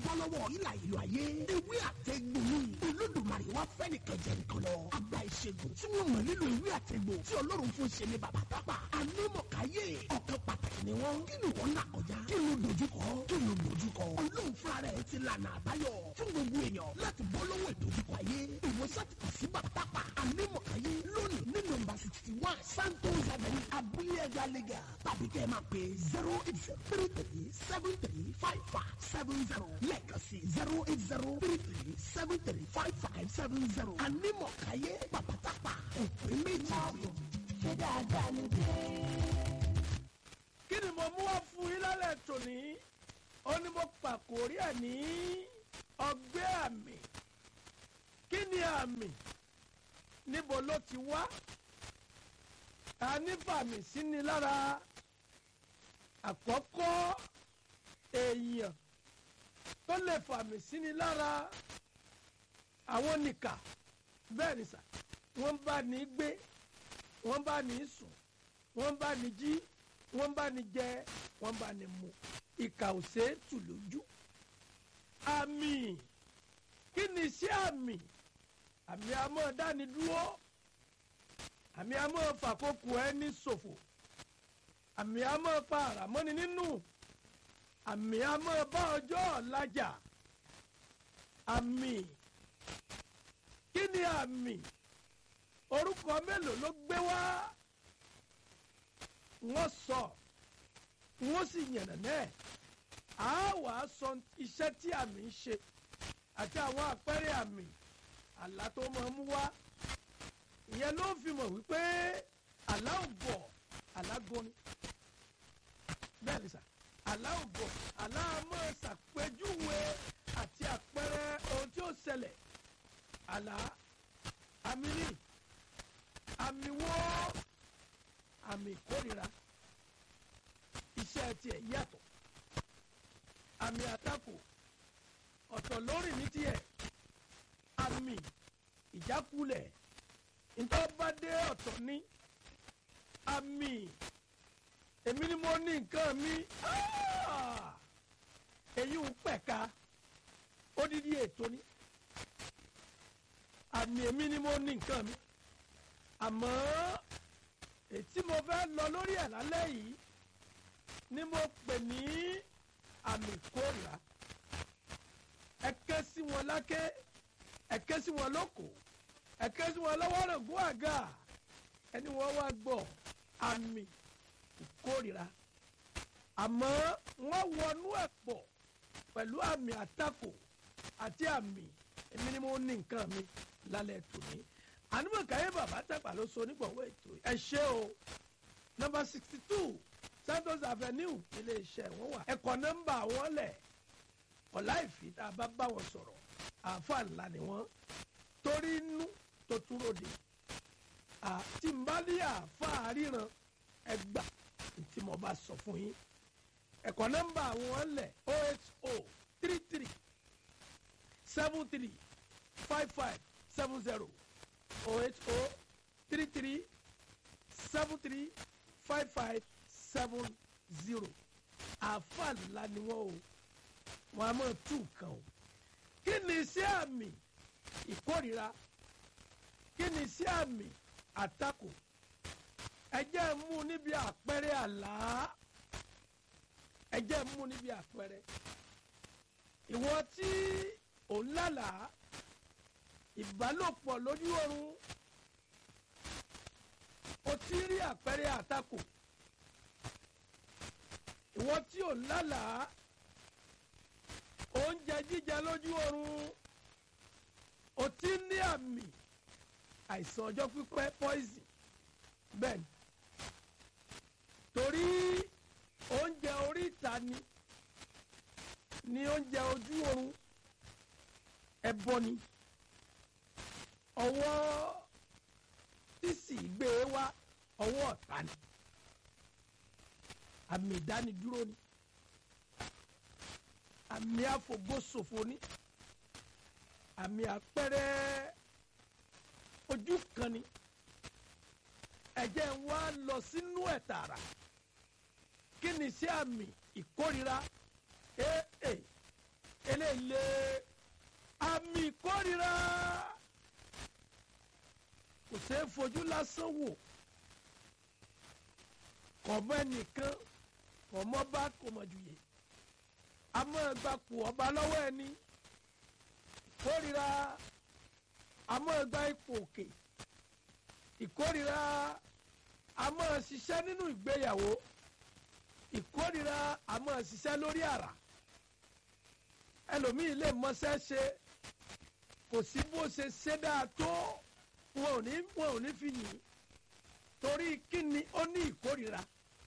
bọ́ lọ́wọ́ ìlà ìlú ayé ewé àtẹ̀gbò ni olódùmarè wá fẹ́ nìkan jẹ nìkan lọ àgbà ìṣègùn tí wọ́n mọ̀ nílò ewé àtẹ̀gbò tí ọlọ́run fún ṣe ní bàbá pápá anímọ̀káyé ọ̀kan pàtàkì ni wọ́n kí ni wọ́n là kọjá kí ló dojúkọ kí ló dojúkọ ọlọ́run fúnra rẹ̀ ti lànà àbáyọ fún gbogbo èèyàn láti bọ́ lọ́wọ́ ìdojúkọ ayé ìwòsàn ti kàn sí bàbá pápá anímọ̀káyé lónìí ní nọ́mbà sixty one santos avenue abúlé ẹ̀dá lẹ́gà tàbí kẹ́ ẹ máa pè zero eight zero three three seven three five five seven zero lẹ́ẹ̀kan sí zero eight zero three three seven three five five seven zero anímọ̀káyé pàpàtàpà òpè méjì. ṣé dáadáa ni dé. kí ni mo mú wá fún yín lálẹ́ tòní ó ní mo pàkórí ẹ̀ ní ọgbẹ́ àmì kí ni àmì níbo ló ti wá a ní fàmì sí ni lára àkọ́kọ́ èèyàn tó lè fàmì sí ni lára àwọn nìkà bẹ́ẹ̀ ni sà wọ́n bá ní gbé wọ́n bá ní sùn wọ́n bá ní jí wọ́n bá ní jẹ wọ́n bá ní mu ìkà ò ṣeé tù lójú àmì kí ni iṣẹ́ àmì àmì àmọ́ dáni dúró àmì àmọ́ fàkókò ẹni ṣòfò àmì àmọ́ pa àràmọ́ni nínú àmì àmọ́ bá ọjọ́ ọ̀làjà àmì kí ni àmì orúkọ mélòó ló gbé wá wọ́n sọ wọ́n sì yànnà náà á wà á sọ iṣẹ́ tí àmì ń ṣe àti àwọn àpẹẹrẹ àmì àlá tó máa mú wá ìyẹn ló fi mọ̀ wípé àlá ò bọ̀ àlá goni bẹ́ẹ̀ ni sà àlá ò bọ̀ àlá máa ṣàpèjúwe àti àpẹẹrẹ ohun tí ó ṣẹlẹ̀ àlá àmì ní àmì wo àmì ìkórira iṣẹ́ tiẹ̀ yàtọ̀ àmì àtakò ọ̀tọ̀ lórí ní tiẹ̀ àmì ìjákulẹ̀ ntọ́badé ọ̀tọ̀ ní àmì èmi ni mo ní nǹkan mi Ah! èyí ń pẹ̀ka odidi ètò ni àmì èmi ni mo ní nǹkan mi àmọ́ ètí mo fẹ́ lọ lórí ẹ̀ lálẹ́ yìí ni mo pè ní àmì ìkórìíra ẹ ké sí wọn láké ẹ ké sí wọn lóko ẹ ké sí wọn lọ́wọ́ rògbò àga ẹni wọ́n wá gbọ́ àmì ìkórìíra àmọ́ wọ́n wọnú ẹ̀ pọ̀ pẹ̀lú àmì àtakò àti àmì èmi ni mo ní nǹkan mi lálẹ́ tòní ànúmọ̀káyé bàbá tàpá ló so onígbọ̀wọ́ ètò ẹ ṣé o nọmba sixty two santos avenue ilé iṣẹ́ wọn wà ẹ̀kọ́ nọ́mbà wọn lẹ̀ ọ̀la ìfì tá a bá bá wọn sọ̀rọ̀ àáfàá ńlá ni wọ́n torí inú tó túró de àti mbálí àáfàá ríran ẹgbà tí mo bá sọ fún yín ẹ̀kọ́ nọ́mbà wọn lẹ̀ oh eight oh three three seven three five five seven zero oh eight oh three three seven three five five seven zero àáfàá ńlá ni wọ́n o wọn a máa tú nǹkan o kí ni iṣẹ́ àmì ìkórira kí ni iṣẹ́ àmì àtakò ẹ jẹ́ mú níbi àpẹẹrẹ àlá ẹ jẹ́ mú níbi àpẹẹrẹ ìwọ tí ò ń lálàá ìbálòpọ̀ lójú oorun o ti rí àpẹẹrẹ àtakò ìwọ tí ò ń lálàá oúnjẹ jíjẹ lójú oorun o ti ní àmì àìsàn ọjọ́ pípẹ́ poison bẹ́ẹ̀ ni torí oúnjẹ oríta ni ní oúnjẹ ojú oorun ẹbọ ni ọwọ́ tí sì gbé e wá ọwọ́ ọ̀tá ni àmì ìdánidúró ni àmì àfògbóṣòfò ni àmì àpẹẹrẹ ojú kan ni ẹ̀jẹ̀ ń wá lọ sínú ẹ̀ tààrà kí ni sí àmì ìkórira ee eléyìí le àmì ìkórira kò ṣeé fojú lásán wò kọ̀mọ́ ẹnìkan kọ̀mọ́ bá kọ̀mọ̀jùyè àmọ́ ẹgbàpò ọba lọ́wọ́ ẹni ìkórira àmọ́ ẹgbà ipò òkè ìkórira àmọ́ ṣiṣẹ́ nínú ìgbéyàwó ìkórira àmọ́ ṣiṣẹ́ lórí àrà ẹlòmíì lè mọṣẹ́ ṣe kò sí bó ṣe ṣe dáa tó wọn ò ní wọn ò ní fi yìn torí kíni ó ní ìkórira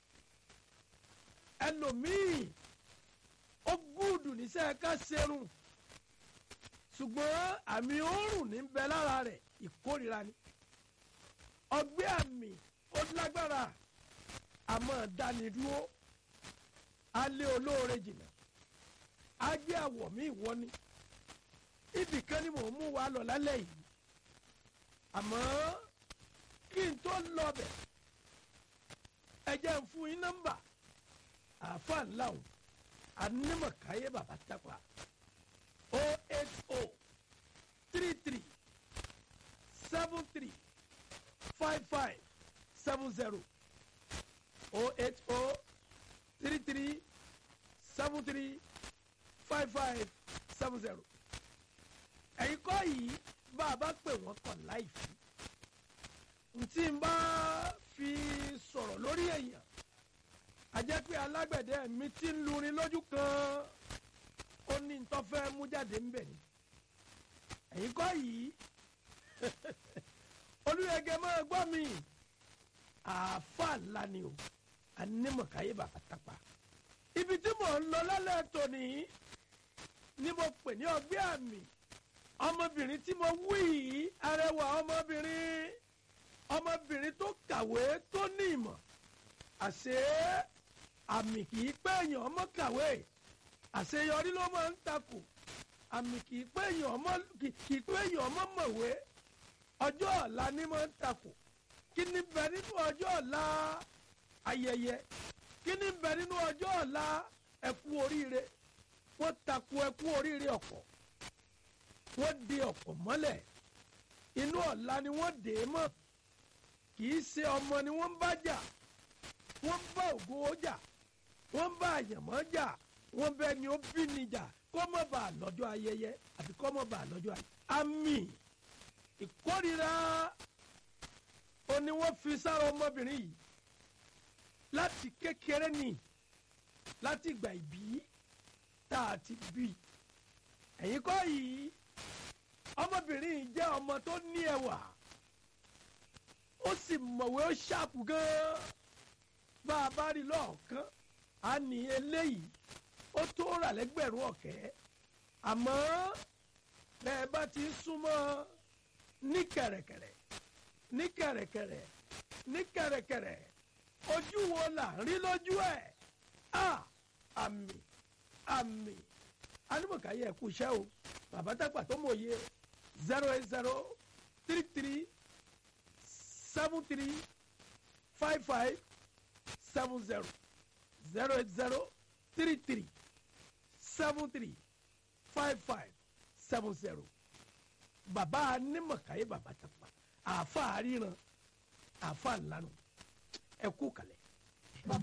ẹlòmíì ó gúdù níṣẹ́ ká ṣerun ṣùgbọ́n àmì òórùn ní bẹ lára rẹ̀ ìkórira ni ọgbẹ́ àmì ó lágbára àmọ́ dánidúró alẹ́ olóore jìnnà agbé àwọ̀ mi ìwọ ni ibì kan ni mò ń mú wa lọ lálẹ́ yìí àmọ́ kí n tó lọ bẹ̀ ẹ jẹ́ ń fún yín nọ́mbà àáfàá ńlá o anímọ̀káyé bàbá tápà o eight o three three seven three five five seven zero o eight o three three seven three five five seven zero ẹ̀yin kọ́ yìí bá a bá pè wọ́n kàn láìfí ntí n bá fi sọ̀rọ̀ lórí èèyàn a jẹ́ pé alágbẹ̀dẹ mi ti ń lurin lójú kan ó ní ntọ́fẹ́ mú jáde ń bẹ̀ ni ẹ̀yin kọ́ yìí olùyẹ̀gẹ̀ máa gbọ́ mi àáfàá ńlá ni o anímọ̀káyé bàbá tápá ibi tí mò ń lọ lálẹ́ tòní ni mo pè ní ọgbẹ́ àmì ọmọbìnrin tí mo wí yìí arẹwà ọmọbìnrin ọmọbìnrin tó kàwé tó ní ìmọ̀ àṣé àmì kì í pé èèyàn ọmọ kàwé àṣeyọrí ló máa ń takò àmì kì í pé èèyàn ọmọ kì í pé èèyàn ọmọ mọ̀wé ọjọ́ ọ̀la ni máa ń takò kí ni bẹ nínú ọjọ́ ọ̀la ayẹyẹ kí ni bẹ nínú ọjọ́ ọ̀la ẹkú oríire wọ́n takò ẹkú oríire ọ̀pọ̀ wọ́n di ọ̀pọ̀ mọ́lẹ̀ inú ọ̀la ni wọ́n dè é mọ́ kì í ṣe ọmọ ni wọ́n ń bá jà wọ́n ń bá ògo jà wọ́n ń bá àyànmọ́ jà wọ́n bẹ ni ó bí ni jà kó mọ̀ bá a lọ́jọ́ ayẹyẹ àti kó mọ̀ bá a lọ́jọ́ ayẹyẹ. àmì ìkórira ó ní wọ́n fi sára ọmọbìnrin yìí láti kékeré ni láti ìgbà ìbí tá a ti bí ẹ̀yin kọ́ yìí ọmọbìnrin yìí jẹ́ ọmọ tó ní ẹwà ó sì mọ̀wé ó ṣàpù gan-an bá a bá rí lọ́ọ̀kan á ní eléyìí ó tó rà lẹ́gbẹ̀rún ọ̀kẹ́ àmọ́ bẹ́ẹ̀ bá ti ń súnmọ́ ní kẹ̀rẹ̀kẹ̀rẹ̀ ní kẹ̀rẹ̀kẹ̀rẹ̀ ní kẹ̀rẹ̀kẹ̀rẹ̀ ojú wo là ń rí lójú ẹ̀ à àmì àmì anímọ̀káyé ẹ̀kú iṣẹ́ o bàbá tápà tó mọ̀ yé zero eight zero three three seven three five five seven zero zero eight zero three three seven three five five seven zero bàbá anímọ̀káyé bàbá tápà àáfàá ríran àáfàá ńlanu ẹ̀kú kalẹ̀.